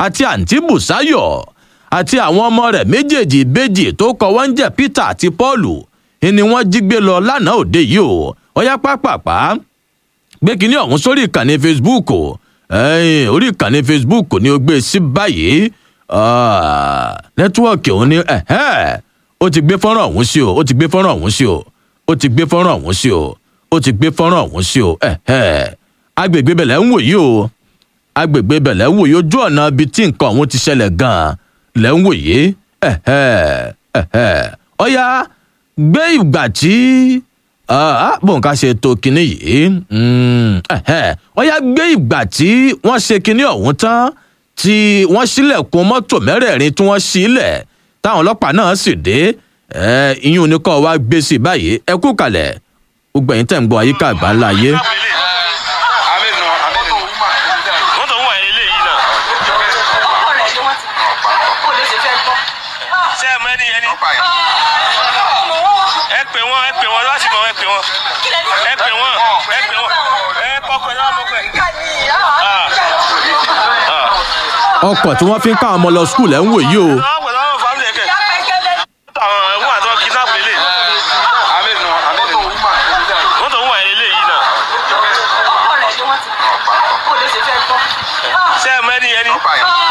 àti àǹtí bùsáyọ̀ àti àwọn ọmọ rẹ̀ méjèèjì ìbejì tó kọ wọ́n ń jẹ́ peter àti paul ni wọ́n jí gbé lọ lánàá òde yìí o ọyá pápápá gbé kínní ọ̀hún sórí ìkànnì facebook ẹ̀yìn orí ìkànnì facebook ni ó gbé sí báyìí nẹ́tíwọ́ọ̀kì òun ni ó ti gbé fọ́nrán ọ̀hún sí o ó ti gbé fọ́nrán ọ̀hún sí o ó ti gbé fọ́nrán ọ̀hún sí o ó ti gbé fọ́nrán ọ̀hún sí o agbègbè bẹ̀lẹ̀ ń wò yìí o agbègbè bẹ̀lẹ̀ ń wò yìí ojú ọ̀nà ibi tí nǹkan ọ̀hún ti ṣẹlẹ̀ gan-an lẹ́ ń wò yìí ọ̀ya gbé ìgbà tí bóun ká ṣe tó kinní yìí ọ̀ya gbé ìgbà tí wọ́n ṣe kinní ọ̀hún tán tí wọ́n ṣílẹ̀kùn mọ́tò mẹ́rẹ̀ẹ̀rin tí wọ́n ṣílẹ̀ táwọn ọlọ́pàá náà sì dé ìyún ní kọ́ wa gbé sí báyìí ẹ kú kalẹ̀ gbogbo ẹ̀yin tẹ̀ ń gbọ́ àyíká àgbà ńlá ayé. mọ́tò ń wà ilé yìí náà. ṣé ẹ mọ ẹni yẹn ni. ẹ pè wọn ẹ pè wọn láti mọ ẹ pè wọn. ẹ pè wọn ẹ pè wọn ẹ kọkọ ẹ lọ́wọ́ mọ́kọ ẹ. ọkọ̀ tí wọ́n fi ń ká àwọn ọmọ lọ skul ẹ̀ ń wò yìí o. lọ́wọ́ pẹ̀lú àwọn fámìlì ẹ̀kẹ́. àwọn ẹ̀wọ̀n àti wọn kidnap lélẹ̀. mọ́tò ń wà ilé yìí náà. ṣé ẹ mọ ẹni yẹn ni.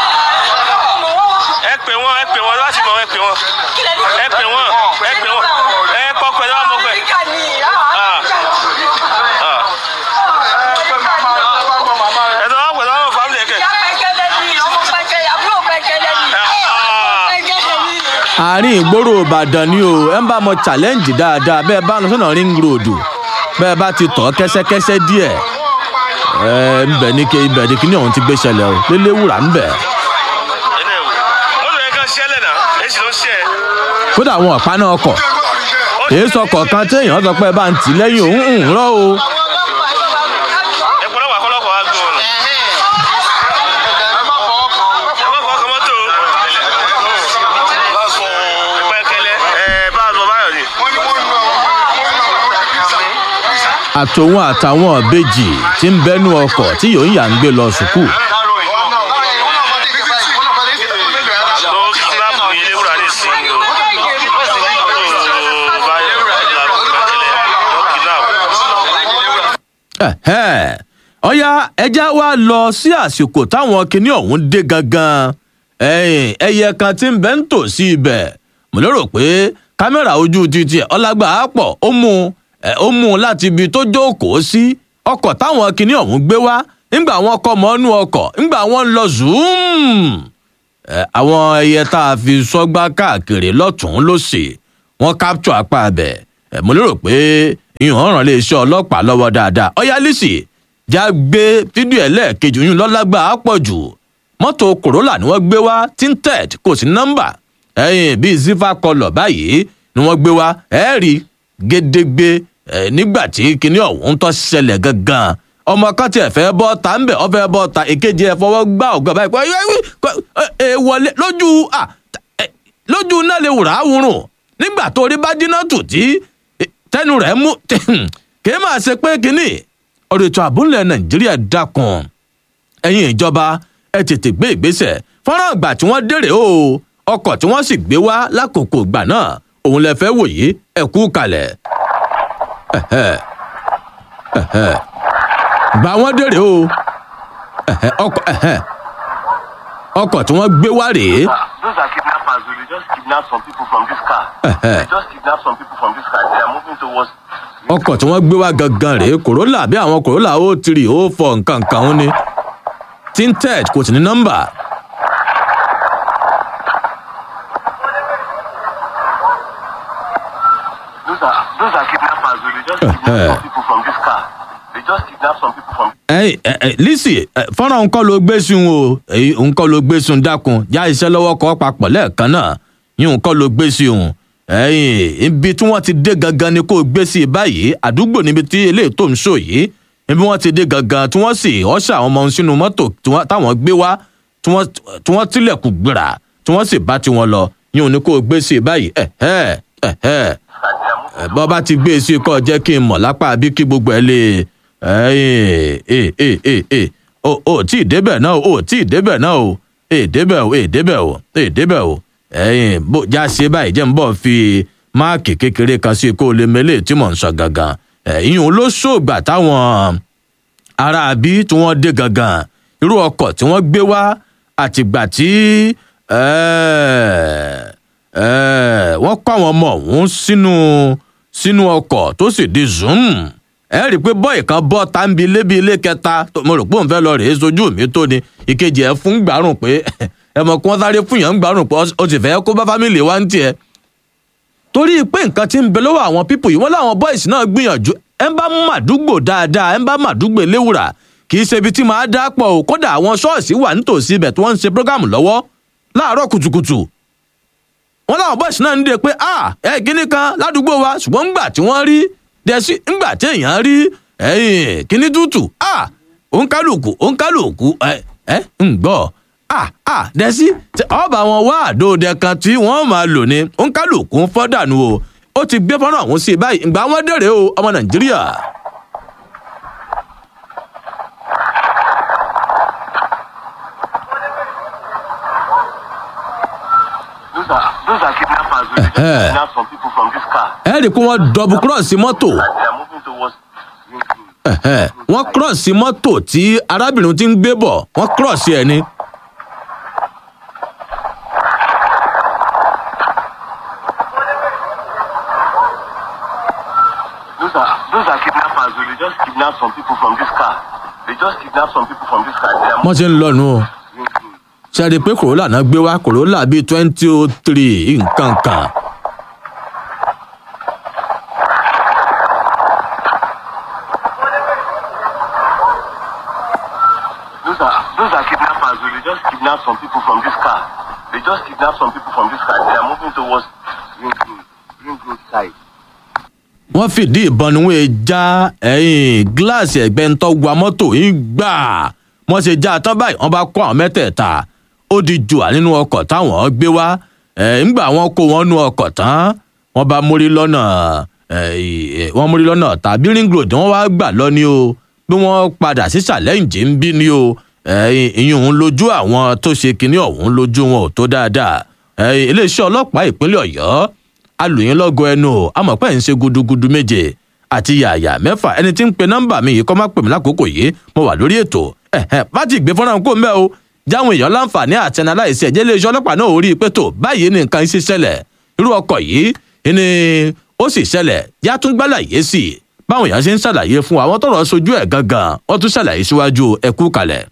ẹ pè wọn ẹ pè wọn láti mọ ẹ pè wọn. ẹ pè wọn ẹ pè wọn ẹ kọkọ ẹ lọ́wọ́ mọ́kọ ẹ. ẹ tọ́ wọ́n pẹ̀lú àwọn fámìlì ẹ̀kẹ́. àárín ìgboro ìbàdàn ni o ẹ ń bá mọ challenge dáadáa bẹ́ẹ̀ bá lọ sọ́nà ring road bẹ́ẹ̀ bá ti tọ̀ kẹ́sẹ́kẹ́sẹ́ díẹ̀ ẹ ń bẹ̀ ní ké ibẹ̀ ní kíní ọ̀hún ti gbé ṣẹlẹ̀ o léléwúrà ń bẹ̀. ẹnẹ o mọ́tò yẹn kan ṣẹlẹ̀ náà èsì ló ń ṣe ẹ. kódà àwọn ọ̀pá náà kọ̀ èyí sọ kọ̀ọ̀kan téèyàn sọ pé ẹ bá ń tì lẹ́yìn òun ń rọ́ o. ẹ gbọ́dọ̀ wà kọ́lọ́kọ̀ wá gbọ́ ọ̀nà. ẹ má fọwọ́ kan mọ́tò. pẹ́kẹ́lẹ́ ẹ bá a sọ báyọ̀ ni. àtòun àtàwọn ìbejì tí ń bẹ́nu ọkọ̀ tí yòó ń yà ń gbé lọ sùkúù. lọ kidnap yìí léwúrà ní ìsinyìí o. báyọ̀ pẹ́kẹ́lẹ́ lọ kidnap. Ẹ̀hẹ́. ọ̀yá ẹja wa lọ sí àsìkò táwọn kinní ọ̀hún dé gangan ẹ̀yìn ẹyẹ kan tí ń bẹ́ ń tò sí ibẹ̀ mo lérò pé kámẹ́rà ojú títí ẹ̀ ọlágbà á pọ̀ ó mú ẹ̀ ó mú un láti ibi tó jókòó sí ọkọ̀ táwọn kinní ọ̀hún gbé wá nígbà wọn kọ́ mọ́nú ọkọ̀ nígbà wọn lọ zoom ẹ̀ àwọn ẹyẹ tá a fi sọ́gbà káàkiri lọ́tún lọ́sì wọ́n capture apá abẹ̀ ẹ̀ mo lérò pé ìhàn ràn lè ṣe ọlọ́pàá lọ́wọ́ dáadáa ọ̀yá lisi já gbé fídíò ẹ̀ lẹ́ẹ̀kejì oyún lọ́lágbà á pọ̀ jù mọ́tò corolla ni wọ́n gbé wá tinted kò sí nọ́mbà ẹ̀yìn bíi ziva kọlọ̀ báyìí ni wọ́n gbé wá ẹ̀ rí gédégbé ẹ̀ nígbà tí kinní ọ̀hún tó ṣẹlẹ̀ gangan ọmọ kan tiẹ̀ fẹ́ bọ́ ta ń bẹ̀ ọ fẹ́ bọ́ ta èkejì ẹ̀ fọwọ́ gbá ọ̀gá báyìí pé ẹ wọlé lójú à lójú náà lè wùrà wùrùn nígbà tó rí bá dínà tù tí tẹnu rẹ̀ mú kì í máa ṣe pé kínní ọ̀rọ̀ ètò àbúlẹ̀ nàìjíríà dákun ẹ̀yin ìjọba ẹ tètè gbé ìgbésẹ̀ fọ́nrán àgbà tí wọ́n dèrè o ọkọ̀ tí wọ́n sì gbé wá lákòókò ìgbà náà òun lè fẹ́ wòye ẹ kú kalẹ̀ gbà wọ́n dèrè o ọkọ̀ ọkọ̀ tí wọ́n gbé wá rèé. Those are kidnappers. They just kidnap some people from this car. they just kidnap some people from this car. They are moving towards. ọkọ̀ tí wọ́n gbé wá gangan rèé corolla bí àwọn corolla ó tiri ó fọ nǹkan kan ó ní tinted kò sí ní nọ́mbà. Those are those are kidnappers. They just kidnap some people from this car. They just kidnap some people from. ẹ ẹ lisi fọ́nrán nǹkan ló gbé sun o èyí nǹkan ló gbé sun dákun já iṣẹ́ lọ́wọ́ kọ́ papọ̀ lẹ́ẹ̀kan náà yín nǹkan ló gbé sí òun ẹ̀yìn ibi tí wọ́n ti dé gangan ni kò gbé sí báyìí àdúgbò níbi tí eléyìí tó ń sọ yìí ibi wọ́n ti dé gangan tí wọ́n sì ọ̀ṣà àwọn ọmọ sínú mọ́tò táwọn gbé wá tí wọ́n tilẹ̀kùn gbìrà tí wọ́n sì bá tiwọn lọ yín ní kò gbé sí báyìí ẹ̀hẹ́ ẹ̀hẹ́ bọ́ bá ti gbé sí kọ́ jẹ́ kí n mọ̀ lápá bí kí gbogbo ẹ lè ò tí ì débẹ̀ náà ò tí ì débẹ̀ náà o èdébẹ̀ o èdébẹ̀ o èdébẹ̀ o ẹ̀yìn bó já ṣe báyìí jẹ́ ń bọ̀ fi máàkì kékeré kan sí kó o lè mẹ́lẹ̀ tí mò ń sọ gangan ẹ̀yìn ló ṣògbà táwọn ará bí tí wọ́n dé gangan irú ọkọ̀ tí wọ́n gbé wá àtìgbà tí wọ́n kọ́ àwọn ọmọ ọ̀hún sínú sínú ọkọ̀ tó sì di zoom ẹ rí i pé bọ́ọ̀ì kan bọ́ táǹbì lébi ilé kẹta mo rò pé òun fẹ́ lọ rèé sojú mi tó ni ìkejì ẹ fún gbàrún pé ẹ mọ̀ kí wọ́n sáré fún yàn ń gbàrún pé ó sì fẹ́ kó bá fámìlì wa ń tiẹ̀ torí pé nǹkan ti ń bẹ lọ́wọ́ àwọn pípò yìí wọ́n láwọn bọ́ìsì náà gbìyànjú ẹ ń bá màdúgbò dáadáa ẹ ń bá màdúgbò léwùrà kì í ṣe ibi tí màá dá pọ̀ o kódà àwọn ṣọ́ọ̀ṣì wà nítòsí ibẹ̀ tí wọ́n ń ṣe prógámù lọ́wọ́ láàárọ̀ kùtùkùtù wọ́n láwọn bọ́ìsì náà ń dè pé a ẹ kíní kan ládùúgbò wa ṣùgbọ́n ńgbà tí wọ́n rí dẹ́sí ńgbà tí èèyàn rí ẹ̀yìn kíní tútù a òǹkálùkù òǹkálùkù ẹ ẹ ń gbọ́ a a dẹ́sí ọba wọn wá àdóòdẹ kan tí wọ́n máa lò ní òǹkálùkù ń fọ́ dànù o ó ti gbé fọ́nrán ọ̀hún sí i báyìí ìgbà wọn dèrè o ọmọ nàìjíríà. Those are those are kidnappers. We just Eh. kidnap some people from this car. ẹ rí i pé wọ́n dọ̀bù kírọ̀sì mọ́tò And they are moving towards Green Road. ẹ̀hẹ́, wọ́n kírọ̀sì mọ́tò tí arábìnrin ti ń gbé bọ̀ wọ́n kírọ̀sì ẹ̀ ni. Those are those are kidnappers. We just kidnap some people from this car. They just kidnap some people from this car. They are wọ́n ti ń lọ́nu o moving Green Road. ṣe é rí i pé corolla náà gbé wá corolla bíi twenty oh three nǹkan kan. Those are those are kidnappers. We just kidnap some people from this car. They just kidnap some people from this car. They are moving towards Green Road. Green Road side. wọ́n fìdí ìbọn ni wọ́n já ẹ̀yìn gíláàsì ẹ̀gbẹ́ ń tọ́ wa mọ́tò yìí gbà wọ́n ṣe já tán báyìí wọ́n bá kó àwọn mẹ́tẹ̀ẹ̀ta ó di jùà nínú ọkọ̀ táwọn gbé wá ẹ̀ ńgbà wọ́n kó wọn nú ọkọ̀ tán wọ́n bá mórí lọ́nà ẹ̀ wọ́n mórí lọ́nà tàbí ring road wọ́n wá gbà lọ ni o bí wọ́n padà sí challenge ń bí ni o ẹ̀yìn ìyún òun lójú àwọn tó ṣe kinní ọ̀hún lójú wọn ò tó dáadáa ẹ̀yìn iléeṣẹ́ ọlọ́pàá ìpínlẹ̀ ọ̀yọ́ alùyìn lọ́gọ ẹnu o àmọ́ pé ń ṣe gudugudu méje àti yàyà mẹ́fà ẹni tí ń pe nọ́mbà mi yìí kọ́ má pè mí lákòókò yìí mo wà lórí ètò ẹ̀hẹ́n bá ti gbé fọ́nrán kó mbẹ́ o jáwọn èèyàn láǹfààní àtẹnà láìsí ẹ̀jẹ̀ iléeṣẹ́ ọlọ́pàá náà ò rí i pé tó báyìí ní nǹkan ṣe ṣẹlẹ̀ irú ọkọ̀ yìí ni ó sì ṣẹlẹ̀ yá tún gbálàyé sí i báwọn èèyàn ṣe ń ṣàlàyé fún àwọn tọrọ sojú ẹ̀ gangan wọ́n tún ṣàlàyé síwájú ẹ̀kú kalẹ̀.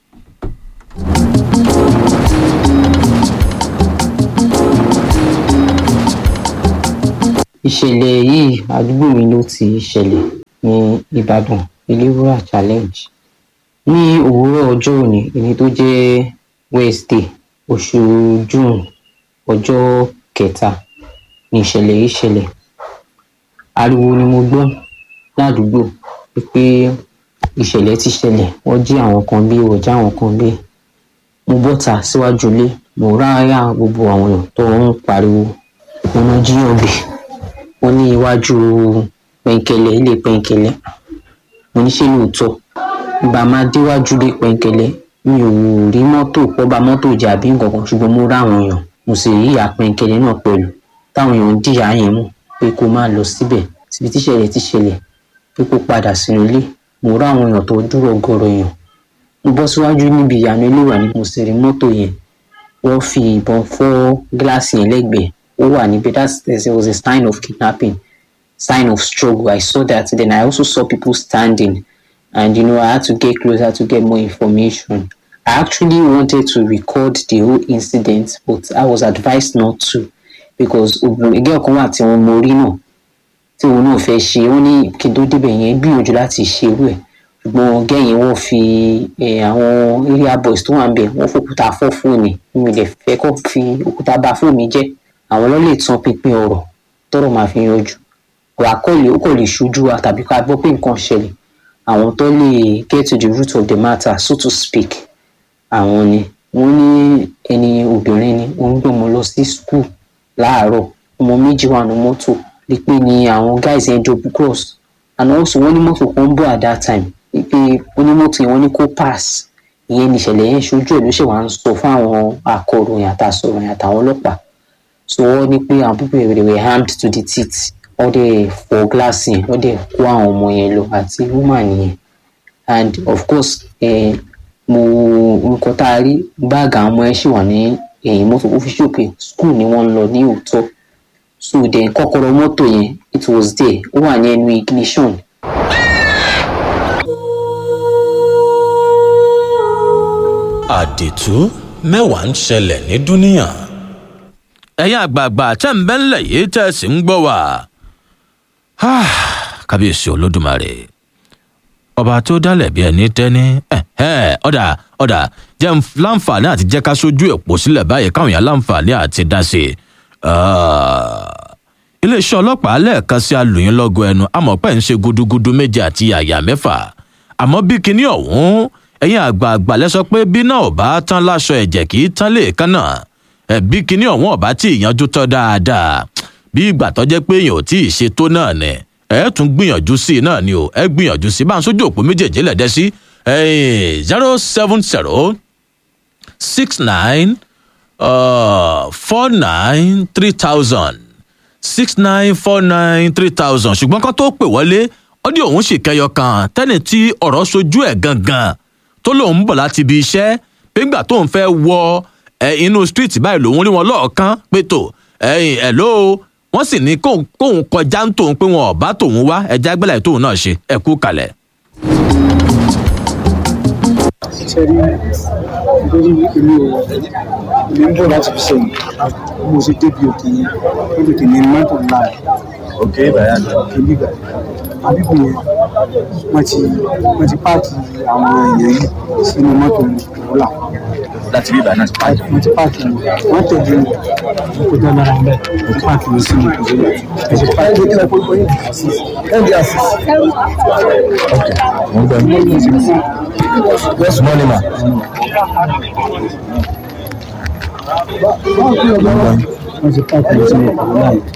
ìṣẹ̀lẹ̀ yìí àdúgbò mi ló ti ṣẹlẹ̀ ní ìbàdàn iléwúrà challenge ní òwúrọ̀ ọjọ́ òní èyí tó jẹ́ wednesday oṣù june ọjọ́ kẹta ní ìṣẹ̀lẹ̀ yìí ṣẹlẹ̀ ariwo ni mo gbọ́ ládùúgbò pé ìṣẹ̀lẹ̀ ti ṣẹlẹ̀ wọ́n jí àwọn kan bí wọ́n já àwọn kan bí mo bọ́ta síwájú ilé mo ráyà gbogbo àwọn èèyàn tó ń pariwo wọn náà jíyàn gbé wọn ní iwájú pẹ̀ǹkẹ̀lẹ̀ ilé pẹ̀ǹkẹ̀lẹ̀ mo ní ṣe lóòótọ́ ìgbà máa déwájú ilé pẹ̀ǹkẹ̀lẹ̀ mi ò rí mọ́tò pọ́ba mọ́tò jà bí nǹkan kan ṣùgbọ́n mo ráwọn èèyàn mo sì rí ìyá pẹ̀ǹkẹ̀lẹ̀ náà pẹ̀lú táwọn èèyàn ń dìyà yẹn mú pé kó má lọ síbẹ̀ síbi tíṣẹ̀lẹ̀ ti ṣẹlẹ̀ pé kó padà sínú ilé mo ráwọn èèyàn tó dúró gọrọ èèyàn mo bọ́ síwájú níbi ìyànà ilé wà ní mo sì rí mọ́tò yẹn wọ́n fi ìbọn fọ́ gíláàsì yẹn lẹ́gbẹ̀ẹ́ ó wà níbi that there was a sign of kidnapping sign of struggle i saw that then i also saw people standing and you know i had to get closer to get more information i actually wanted to record the whole incident but i was advised not to because ẹgbẹ́ ọ̀kan wà tí wọ́n mọ orí náà tí òun náà fẹ́ ṣe wọ́n ní kí n tó débẹ̀ yẹn gbìyànjú láti ṣe irú ẹ̀ ṣùgbọ́n gẹ́yìn wọ́n fi eh, àwọn area boys tó wà ń bẹ̀ wọ́n fòkúta fọ́ fóònù mi ò lè fẹ́ kó fi òkúta bà fóònù mi jẹ́ àwọn ló lè tan pinpin ọ̀rọ̀ tọ́rọ̀ máa fi yanjú wà kọ́ lè ó kò lè ṣojú wa tàbí ká gbọ́ pé nǹkan ṣẹlẹ̀ àwọn tó lè get to the root of the matter so to speak àwọn ni wọ́n ní ẹni obìnrin ni wọ́n ń gbé ọmọ lọ sí school láàárọ̀ ọmọ méjì wà ní mọ́tò lè pé ni àwọn guys yẹn double cross and also wọ́n ní mọ́tò kan ń bọ̀ at that time pé onímọ́tò yẹn wọ́n ní kó pass ìyẹn ní ìṣẹ̀lẹ̀ yẹn ṣojú ẹ̀ ló ṣe wá ń sọ fún àwọn akọ̀ròyìn àtàsọ̀ròyìn àtàwọn ọlọ́pàá so wọ́n ní pé àwọn pípẹ́ rẹ̀ were armed to the teeth wọ́n dẹ̀ fọ́ gíláàsì yẹn wọ́n dẹ̀ kó àwọn ọmọ yẹn lọ àti woman yẹn and of course eh, mo nǹkan tá a rí báàgì àwọn ọmọ yẹn ṣì wà ní ẹ̀yìn mọ́tò ó fi ṣòpè school ni wọ́n ń lọ ní òótọ́ so then kọ́kọ́rọ́ mọ́tò yẹn it was there ó wà ní ẹnu ignition àdìtú mẹ́wàá ń ṣẹlẹ̀ ní dúníyàn. ẹ̀yin àgbààgbà tẹ́ ń bẹ́ ńlẹ̀ yìí tẹ́ ẹ sì ń gbọ́ wá. kábíyèsí olódùmarè ọba tó dálẹ̀ bí ẹni tẹ́ni ẹ̀hẹ́, ọ̀dà ọ̀dà jẹ́ ń láǹfààní àti jẹ́ ká sójú èpò sílẹ̀ báyìí káwọn èèyàn láǹfààní àti dá sí i. Ah, iléeṣẹ́ ọlọ́pàá lẹ́ẹ̀kan sí alùyìn lọ́gọ ẹnu àmọ́ pẹ́ ń ṣe gudugudu méje àti yàyà mẹ́fà àmọ́ bí kinní ọ̀hún ẹ̀yin àgbààgbà lẹ́sọ pé bí náà ò bá tán láṣọ ẹ̀jẹ̀ kì í tán lè kán náà ẹ̀ bí kinní ọ̀hún ọ̀bá tí ìyanjú tọ́ dáadáa bí ìgbà tó jẹ́ pé èèyàn ò tí ì ṣe tó náà nẹ̀ ẹ tún gbìyànjú sí i náà ni o ẹ gbìyànjú sí i bá ń sójú òpó méjèèjì lẹ̀dẹ́ sí zero seven zero six nine four nine three thousand six nine four nine three thousand ṣùgbọ́n kan tó pè wọlé ọdí òun sì kẹyọ kan tẹ́ni tí ọ̀rọ̀ sojú ẹ̀ gangan tó lòun ń bọ̀ láti ibi iṣẹ́ pé ńgbà tóun fẹ́ wọ ẹ inú street báyìí lòun rí wọn lọ́ọ̀kan pé tó ẹ̀yìn ẹ̀ ló wọ́n sì ní kóun kóun kọjá ń tòun pé wọn ò bá tòun wá ẹja gbẹ́lẹ̀ tóun náà ṣe ẹ kú kalẹ̀. ṣe rí nítorí èmi ò èmi ń bọ̀ láti fi sẹ́yìn mo ṣe débi òkè yẹn ó tètè ní mọ́tò ńlá rẹ̀ òkè ìbàyà ni. òkè bíbà àbíkù yẹn wọ́n ti wọ́n ti páàkì àwọn èèyàn yìí sínú mọ́tò ìrọ̀lá láti bí ìbàyà náà ti pàdé. wọ́n ti páàkì wọn wọ́n tẹ̀lé wọn wọ́n kó dá lára bẹ́ẹ̀ wọ́n ti páàkì wọn sínú ìrọ̀lá wọ́n ti páàkì wọn sínú ìrọ̀lá ẹ̀ndí àṣìṣ mo ń gbọ́ yín. yes money ma. wọ́n ti páàkì wọn sínú ìrọ̀lá yìí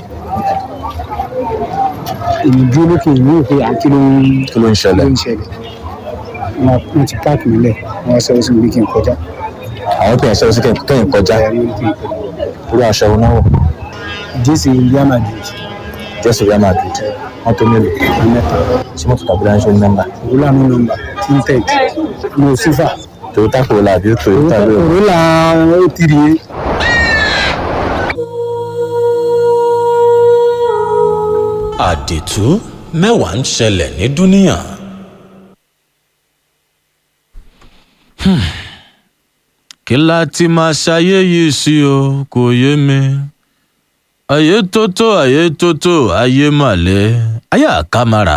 èmi dúró lókè ìlú òkè àti lóyún kí ló ń ṣẹlẹ̀. ló ń ṣẹlẹ̀ wọn wọn ti páàkì nílẹ̀ wọn sọ sí orí kí n kọjá àwọn tó yẹn ṣẹlẹ̀ sí kẹ́yìn kọjá àyà lórí kí n kọjá irú aṣọ wo náà wọ̀ jésì Real Madrid jésù real madrid wọ́n tó mélòó mẹ́ta tí mọ́tò tàbí láńṣẹ́ ní nọ́mbà òrùlà mi nọ́mbà tinted mo sífà toyota corolla àbí toyota lóò òrùlà ó tiri yẹn àdìtú mẹ́wàá ń ṣẹlẹ̀ ní dúníyàn. kí la ti máa ṣayé yìí sí o kò yé mi ayé tótó ayé tótó ayé màlẹ́ ayé àkàmàrà.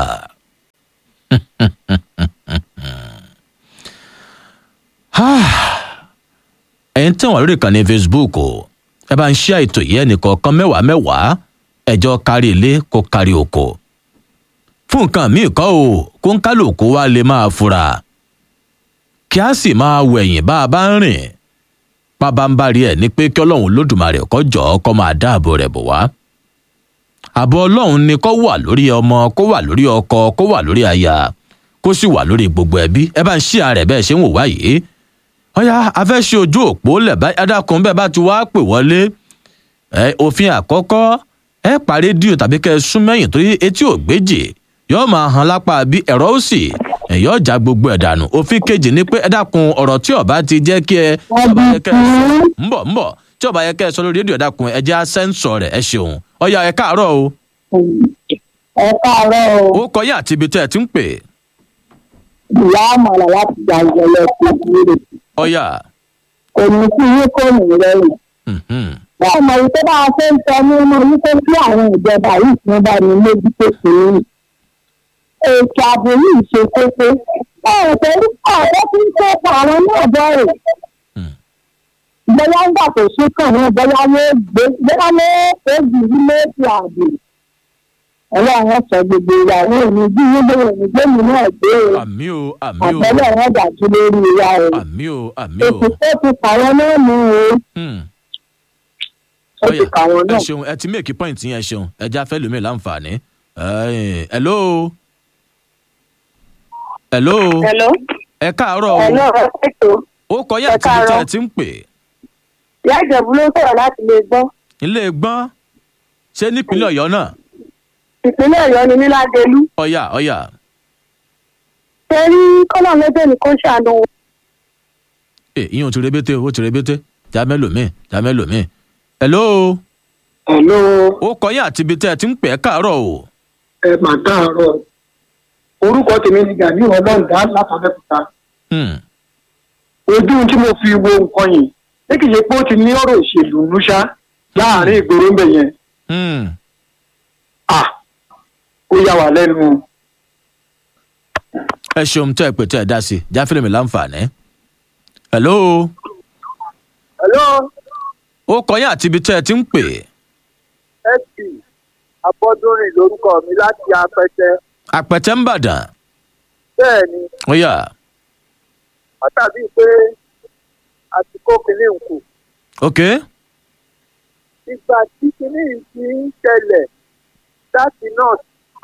ẹ̀yin tí wọ́n lórí ìkànnì facebook o ẹ bá ń ṣí àìtò yìí ẹnìkọ̀ọ̀kan mẹ́wàá mẹ́wàá ẹjọ́ kárí ilé kó kárí oko fún nǹkan míì kọ́ o kó ń kálukú wa lè máa fura kí a sì máa wẹ̀yìn bá a bá ń rìn pabambari ẹ̀ ní pé kí ọlọ́run lódùmarè kó jọ ọ́ kó máa dáàbò rẹ̀ bò wá àbọ̀ ọlọ́run ni kó wà lórí ọmọ kó wà lórí ọkọ kó wà lórí aya kó sì wà lórí gbogbo ẹbí ẹ bá ń ṣí ara ẹ̀ bẹ́ẹ̀ ṣe ń wò wá yìí ọ̀yá afẹ́ ṣe ojú òpó lẹ̀ bá adákun bẹ́ẹ̀ bá ti wá pè wọlé ẹ òfin àkọ́kọ́ ẹ pa rédíò tàbí kẹ́ ẹ sún mẹ́yìn torí etí ò gbéjì yóò máa hàn lápá bí ẹ̀rọ ó sì ẹ̀yọ́ ọjà gbogbo ẹ̀ dànù òfin kejì ni pé ẹ dákun ọ̀rọ̀ tí ọba ti jẹ́ kí ẹ tí ọba yẹ kẹ́ ẹ sọ ń bọ̀ ń bọ̀ tí ọba yẹ kẹ́ ẹ sọ lórí rédíò ẹ dákun ẹ jẹ́ sẹ́ńsọ̀ rẹ̀ ẹ ṣeun ọ̀yá ẹ káàárọ̀ o ẹ káàárọ̀ o ó kọ yín àti ibi tẹ́ ẹ ti ń pè ìyá àmàlà láti gba ìjọlẹ tó kúrò ọ̀yá kò ní kí yín kò ní rẹrùn. mhm, bẹ́ẹ̀ mọ̀ wípé bá a ṣe ń sọ nínú wípé kí àwọn ìjọba yìí tí wọ́n bá ní mójú tó kù ní. ètò ààbò yìí ṣe kókó bẹ́ẹ̀ pẹ̀lú ọ̀rẹ́ tí ń kópa àwọn náà bẹ̀rẹ̀. Hmm. bóyá ń gbà tó ṣe kàn náà bóyá ló gbé bóyá ló èjì ilé ètò ààbò. ọlọ́run sọ gbogbo ìyàwó mi bí wọ́n lè ní gbẹ́mí náà gbé o àmì o àmì o àbẹ̀lẹ̀ wọn dájú lórí ìyá rẹ̀. àmì o àmì o èsì tó ti kàwọn náà mú o hmm, ó ti ọ̀yá kàwọn ẹ náà. ṣeun ẹ ti make point yẹn ẹ ṣeun ẹ já fẹ́ lómi láǹfààní Ẹ, hello hello hello ẹ káàárọ̀ o ẹ̀ náà ẹ pẹ̀tọ́ ó kọyà ẹ àti ibi tẹ́ ẹ káàárọ̀. ti ń pè ìyá ìjẹ̀bú ló sọ̀rọ̀ láti lè gbọ́ ilé gbọ́n ṣé nípínlẹ̀ ọ̀yọ́ náà ìpínlẹ̀ ọ̀yọ́ ni níládélú ọ̀yà ọ̀yà ṣe rí kọ́nà lẹ́dẹ̀ ní kó ṣàánú wọn. ẹ ìyẹn ò ti rebete ó ti rebete já mẹ́lòmíì já mẹ́lòmíì hello Hello, ó kọyà àti ibi tẹ́ ẹ ti ń pè ẹ káàárọ̀ o ẹ mà káàárọ̀. Orúkọ tèmi ni Gani Ọlọ́ǹdá látàbẹ́kúta. Hmm, Ojú tí mo fi wo nǹkan yìí, ní kìí ṣe pé ó ti ní ọ̀rọ̀ òṣèlú núṣá láàrin ìgboro ńbẹ yẹn. hmm. À ó yà wá lẹ́nu. ẹ ṣeun tẹ́ ẹ pè tẹ́ ẹ dá sí jáfẹ́lẹ́ mi láǹfààní hello hello ó kọyà àti ibi tẹ́ ẹ ti ń pè sp abọ́dúnrìn lórúkọ mi láti apẹtẹ àpẹtẹ ń bàdàn bẹ́ẹ̀ ni ọ̀yà àtàbí pé àsìkò kìíní ń kù ok ìgbà tí kìíní yìí ti ń ṣẹlẹ̀ láti north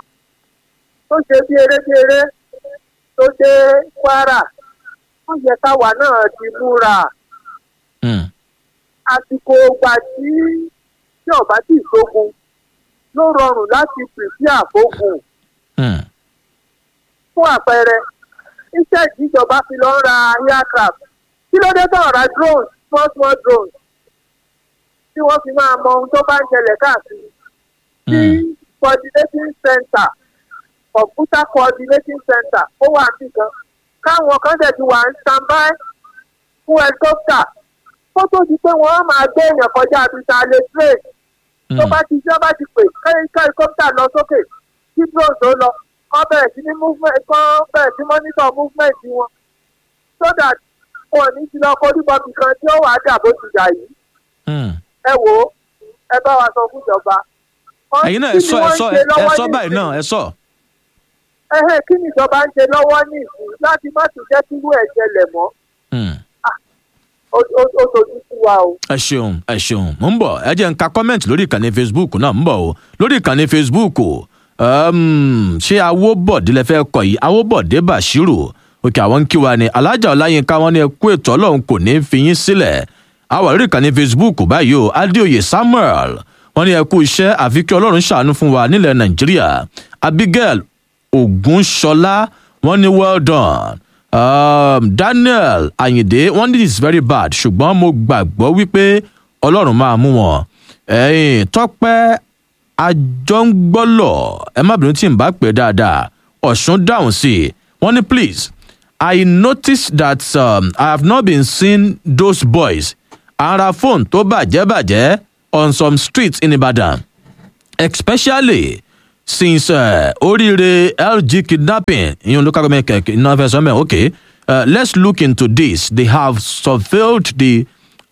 tó ṣe bí erékeré tó dé kwara wọ́n yẹ káwa náà ti múra Hmm, àsìkò ìgbà tí tí ọba tí ìṣógun ló rọrùn láti pèsè àfógun hmm, fún àpẹẹrẹ iṣẹ́ ìjọba fi lọ ń ra aircraft kí ló dé tán ra drones small small drones tí wọ́n fi máa mọ ohun tó bá ń ṣẹlẹ̀ káàkiri tí hmm. coordinating center computer coordinating center ó wà nìkan káwọn kan dẹ̀ ti wà ń standby fún helicopter kó tó di pé wọ́n á máa gbé èèyàn kọjá abisa lè train tó bá ti jẹ́ bá ti pè kẹ́yìn helicopter lọ sókè kí drone tó lọ kọ́ bẹ̀rẹ̀ sí ní movement kọ́ bẹ̀rẹ̀ sí monitor movement wọn so that wọn ò ní ti lọ korí bọ́ọ̀bì kan tí ó wàá dà bó ti dà yìí Hmm. ẹ wò ó ẹ bá wa sọ fún ìjọba. Wọ́n- ẹ̀yin náà kí ẹ ni sọ ẹ wọ́n ń sọ ṣe ẹ lọ́wọ́ sọ báyìí nísìnyí? náà ẹ sọ. ẹhẹ́ kí ni ìjọba ń ṣe lọ́wọ́ ní ìsìn láti má tún jẹ́ kí irú ẹ̀ ṣẹlẹ̀ mọ́ Hmm. ó ó- ó sojú sí wa o. ẹ ṣeun ẹ ṣeun mo ń bọ̀ ẹ jẹ́ n ka kọ́mẹ̀ntì lórí ìkànnì facebook náà ń bọ̀ o lórí ìkànnì facebook um, ṣé awóbọ̀dé lẹ fẹ́ kọ yìí awóbọ̀dé bashiru òkè àwọn ń kí wa ni alájà ọláyínká wọn ní ẹ kú ètò ọlọ́run kò ní í fi yín sílẹ̀ àwa lórí ìkànnì facebook báyìí o adéoyè samuel wọn ní ẹ kú iṣẹ́ àfi kí ọlọ́run ṣàánú fún wa nílẹ̀ nàìjíríà abigail ogunṣọlá wọn ní well done um, daniel ayinde wọn ní this is very bad ṣùgbọ́n mo gbàgbọ́ wípé ọlọ́run máa mú wọn ẹ̀yìn tọ́pẹ́ àjọngbọ́lọ̀ ẹ má bínú tí n bá pè é dáadáa ọ̀ṣun dáhùn sí i wọ́n ní please i noticed that um, i have not been seeing those boys ara fóònù tó bàjẹ́ bàjẹ́ on some streets in ibadan especially since uh, oríire lg kidnapping ìyẹn local government kẹ̀kẹ́ iná fẹ́ sọ́mẹ̀ okay uh, let's look into this they have surveilled the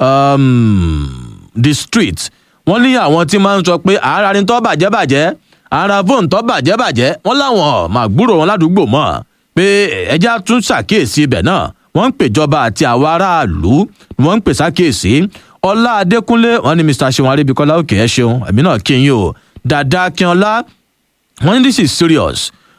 um, the street wọ́n ní àwọn tí máa ń sọ pé ara ni tó bàjẹ́ bàjẹ́ ara fóònù tó bàjẹ́ bàjẹ́ wọ́n láwọn máa gbúrò wọn ládùúgbò mọ́ pé ẹja tún ṣàkíyèsí ibẹ̀ náà wọ́n ń pèjọba àti àwọn aráàlú ni wọ́n ń pè ṣàkíyèsí ọlá adékúnlé wọn ní mr seun arábíkọlá òkè ẹ ṣeun ẹ̀mí náà kí n yín o dada akínọlá wọn ní this is serious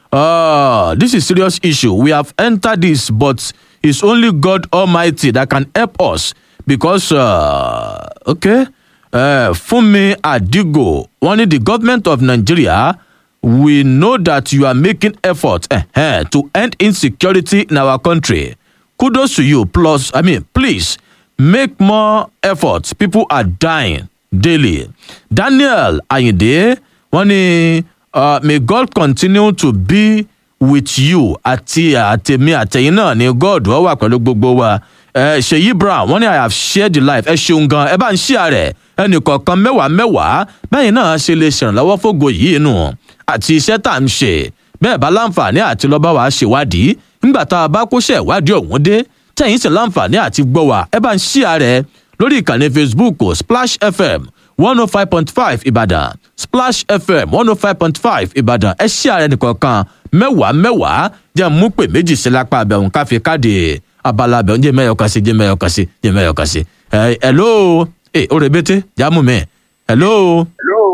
uh, this is serious issue we have entered this but it's only god almighty that can help us because uh, okay uh, funmi adigo wọn ní the government of nigeria we know that you are making effort uh, to end insecurity in our country kudos to you plus i mean please make more effort people are dying daily daniel ayinde wọn ní uh, may god continue to be with you àti àtẹ̀mí àtẹ̀yìn náà ni god wọ́n wà pẹ̀lú gbogbo wa ẹ ṣèyí brown wọn ní i have shared the life ẹ ṣeun gan ẹ bá ń ṣíà rẹ ẹnì kọ̀ọ̀kan mẹ́wàá mẹ́wàá bẹ́ẹ̀ náà ṣe lè ṣèrànlọ́wọ́ fógo yìí nù àti iṣẹ́ tá à ń ṣe bẹ́ẹ̀ bá láǹfààní àti lọ́ba wa ṣèwádìí nígbà tá a bá kóṣẹ́ ìwádìí ọ̀hún dé tẹ̀yìn sì láǹfààní àti gbọ́ wa ẹ bá ń ṣíà rẹ lórí ìkànnì facebook splash fm one oh five point five ìbàdàn splash fm one oh five point five ìbàdàn ẹ ṣíà rẹ nìkọ̀ọ̀kan mẹ́wàá mẹ́wàá jẹ́ mú pè méjì sí lápá abẹ́hùn káfí káàdì abala abẹ́hùn jẹ́ mẹ́yọ̀ kan sí jẹ́ mẹ́yọ̀ kan sí jẹ́ mẹ́yọ̀ kan sí. ẹ ẹ ló ẹ ó rebete jámù mi ẹ ló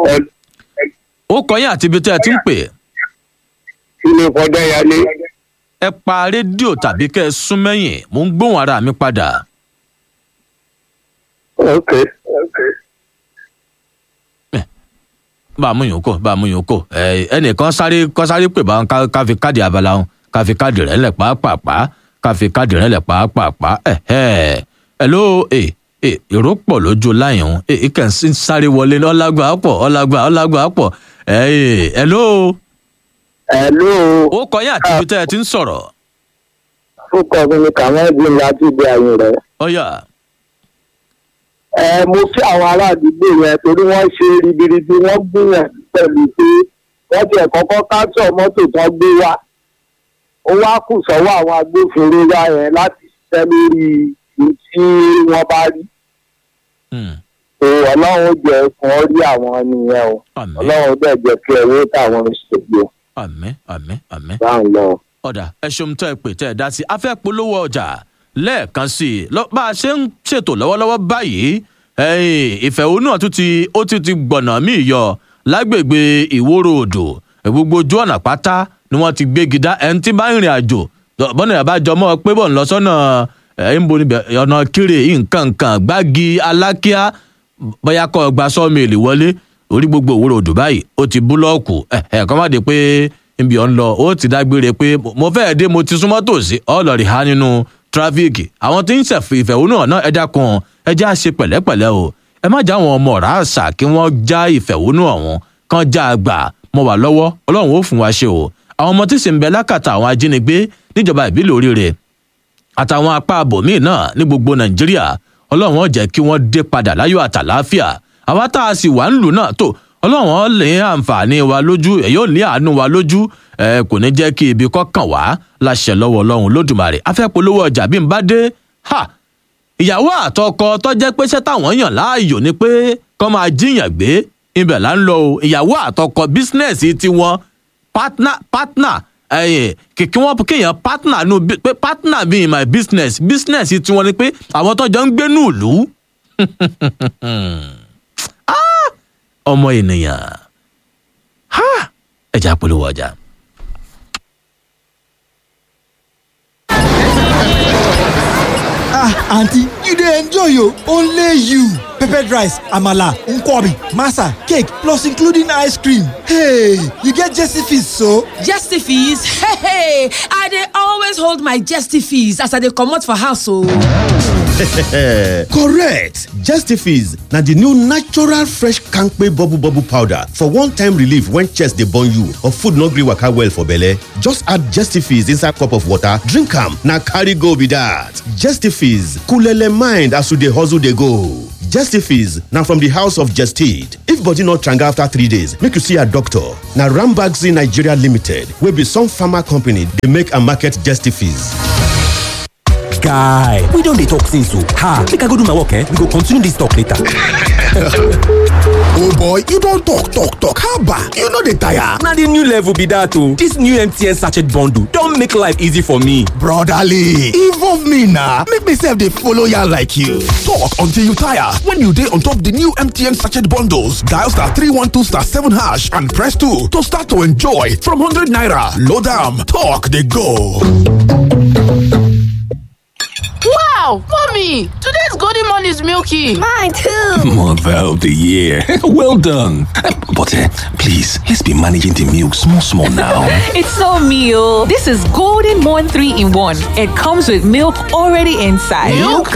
ó kọyìn àti ibi tẹ́ ẹ ti ń pè ilé kọjá yálé ẹ pa rédíò tàbí kẹ́ ẹ sún mẹ́yìn mò ń gbóhùn ara mi padà. ok ok. bá a mú yòókù bá a mú yòókù ẹ ẹnìkan sáré kọ́ sáré pè bá wọn ká ká fi káàdì abala wọn ká fi káàdì rẹ̀ lẹ̀ pàápàá ká fi káàdì rẹ̀ lẹ̀ pàápàá ẹ ẹ ẹ ló ẹ ẹ èrò pọ̀ lójú láyìn òun ẹ ẹ kàn sí sáré wọlé ní ọlágbà pọ̀ ọlágbà ọlágbà pọ̀ ẹ ẹ ẹ ló hello ó kọ yín àti ibi tẹ́ ẹ ti ń sọ̀rọ̀ fúnkọ mi ni kàmẹ́ẹ̀dì láti ibi àyè rẹ̀. ọ̀yà ẹ mo kí àwọn ará àdúgbò yẹn torí wọ́n ṣe ribiribi wọ́n gbìyànjú pẹ̀lú pé wọ́n tiẹ̀ kọ́kọ́ káńtọ̀ mọ́tò tán gbé wá ó wá kù sọ́wọ́ àwọn agbófinró wá yẹn láti ṣiṣẹ́ lórí ohun tí wọ́n bá rí Hmm, o ọlọ́run jẹ́ fún ọ rí àwọn nìyẹn o àmín ọlọ́run dẹ̀ jẹ́ kí ẹ̀rọ táwọn ìṣègbè àmín àmín àmín. bá ń lọ. ọ̀dà ẹ ṣeun tẹ́ ẹ pè tẹ́ ẹ dá sí i a fẹ́ polówó ọjà lẹ́ẹ̀kan sí i lọ bá a ṣe ń ṣètò lọ́wọ́lọ́wọ́ báyìí ẹ̀yìn ìfẹ̀hónú ọ̀tún ti ó ti ti gbọ̀nà míì yọ lágbègbè ìwóró odò gbogbo ojú ọ̀nà pátá ni wọ́n ti gbégi dá ẹni tí bá ń rìn àjò bọ́nà ìyàbájọ mọ́ pé bọ̀ ń lọ sọ́nà ẹ̀ ń bo níbẹ̀ ọ̀nà kiri nǹkan nǹkan gbági alákíá bóyá kọ́ ọ gba sọ́ọ̀mìlì wọlé orí gbogbo òwúrò odò báyìí ó ti búlọ́ọ̀kù ẹ̀ ẹ̀ kọ́ má di pé níbi ọ̀ ń lọ ó ti dágbére pé mo fẹ́ẹ̀ dé mo ti súnmọ́ tòsí ọlọ́ọ̀rì há nínú tráfíìkì àwọn tí ń ṣẹ̀fì ìfẹ̀hónú náà ẹ dákun ẹ já ṣe pẹ̀lẹ́pẹ̀lẹ́ o ẹ má já àwọn ọmọ ọ̀rá àṣà kí wọ́n já ìfẹ̀hónú ọ̀hún kan já a gbà mọ́ wà lọ́wọ́ ọlọ́run ó fún wa ṣe o àwọn ọmọ tí sì ń bẹ lákàtà àwọn ajínigbé níjọba ìbílẹ̀ oríire àtàwọn apá abòmíì náà ní gbogbo nàìjíríà ọlọ́run ó jẹ́ kí wọ́n dé padà láyọ̀ àtàláfíà àwa tá a sì wà ń lù náà tó ọlọ́run ó lè àǹfààní wa lójú ẹ̀ yóò ní àánú wa lójú ẹ kò ní jẹ́ kí ibi kọ́kàn wá láṣẹ lọ́wọ́ ọlọ́run lódùmarè afẹ́ polówó ọjà bí n bá dé ha ìyàwó àtọkọ tó jẹ́ pé ṣẹ́ táwọn yàn láàyò ni pé kọ́ máa jíyàn gbé ibẹ̀ là ń lọ o ìyàwó àtọkọ bísínẹ́sì tiwọn partner partner ẹyìn kìkì wọn kéèyàn partner nu bí- pé partner be in my business business tiwọn ni pé àwọn tó jọ ń gbé ní ìlú Ah! ọmọ ènìyàn Ha! ẹja polówó ọjà. ah aunty you dey enjoy o only you peppered rice amala nkwobi masa cake plus including ice cream hey you get jesse fees so. Jesty fees? Hey, hey, I dey always hold my jesty fees as I dey comot for house o. correct justifies na the new natural fresh kampe bubble bubble powder for one-time relief when chest dey burn you or food no gree waka well for belle just add justifies inside cup of water drink am na carry go be that justifies coolele mind as you dey hustle dey go. Justifies na from the house of Jested. If body no tranga after three days, make you see a doctor. Na Rambaxi Nigeria Limited wey be some pharma company dey make and market Justifies. guy we don dey talk since o ha make i go do my work eh we go continue this talk later. oh boy you don talk talk talk haba you no dey tire. na the new level be that o this new mtn sachet bundle don make life easy for me. brotherly involve me na make me sef dey follow yarn like you. talk until you tire when you dey on top the new mtn sachet bundles dial star three one two star seven hash and press two to start to enjoy from hundred naira load am talk dey go. Wow, mommy, today's golden morning is milky. Mine too. Mother of the year. well done. But uh, please, let's be managing the milk small, small now. It's so meal. This is Golden Morn 3 in 1. It comes with milk already inside.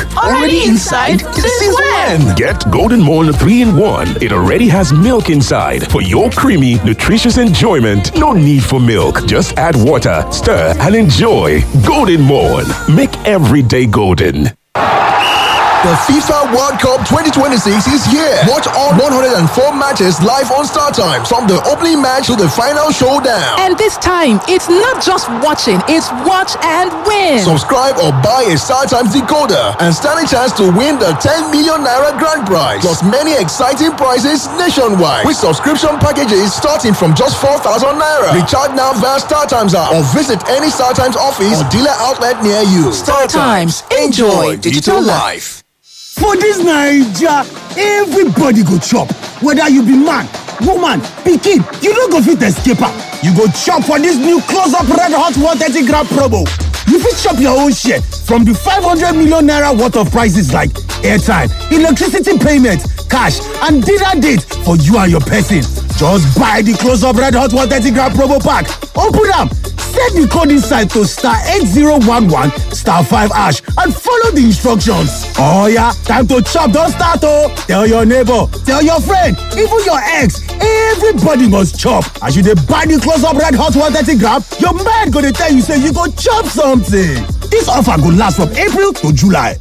Since when? Get Golden Morn 3 in 1. It already has milk inside for your creamy, nutritious enjoyment. No need for milk. Just add water, stir, and enjoy. Golden Morn. Make every day golden. The FIFA World Cup 2026 is here. Watch all 104 matches live on Star Times from the opening match to the final showdown. And this time, it's not just watching, it's watch and win. Subscribe or buy a Star Times decoder and stand a chance to win the 10 million naira grand prize. Plus many exciting prizes nationwide with subscription packages starting from just 4,000 naira. Recharge now via Star Times app or visit any Star Times office or dealer outlet near you. Star Times, enjoy digital life. For dis Naija, everybody go chop, whether you be man, woman pikin you no go fit escape am you go chop for dis new close up red hot 130 gram promo you fit chop your own share from di 500 million naira worth of prices like airtime electricity payment cash and dinner date for you and your person just buy di close up red hot 130 gram promo pack open am set di code inside to star 8011 star 5 hash and follow di instructions oh yeah time to chop don start oh tell your neighbor tell your friend even your ex everybody must chop as you dey buy di close up red hot 130 gram your mind go dey tell you say you go chop something dis offer go last from april to july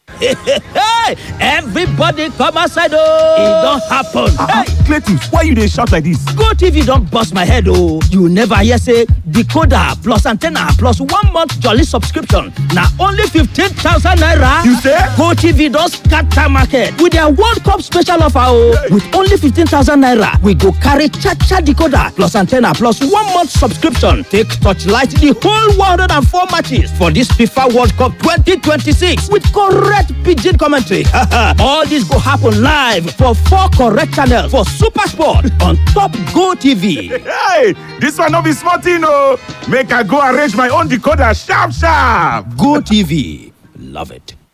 everybody come outside oh e don happen. Hey, Cletus, why you dey shout like this? go tv don burst my head oh you never hear say decoder plus antenna plus one month jolly subscription na only fifteen thousand naira. You say? go tv don scatter market with their world cup special offer oh with only fifteen thousand naira we go carry cha-cha decoder plus antenna plus one month subscription take torchlight the whole one hundred and four matches for this fifa world cup twenty twenty-six with correct pidgin commentary. all this go happen live for four correct channels for super sport on top go tv. hey dis one no be small thing o make i go arrange my own decoder sharp sharp go tv love it.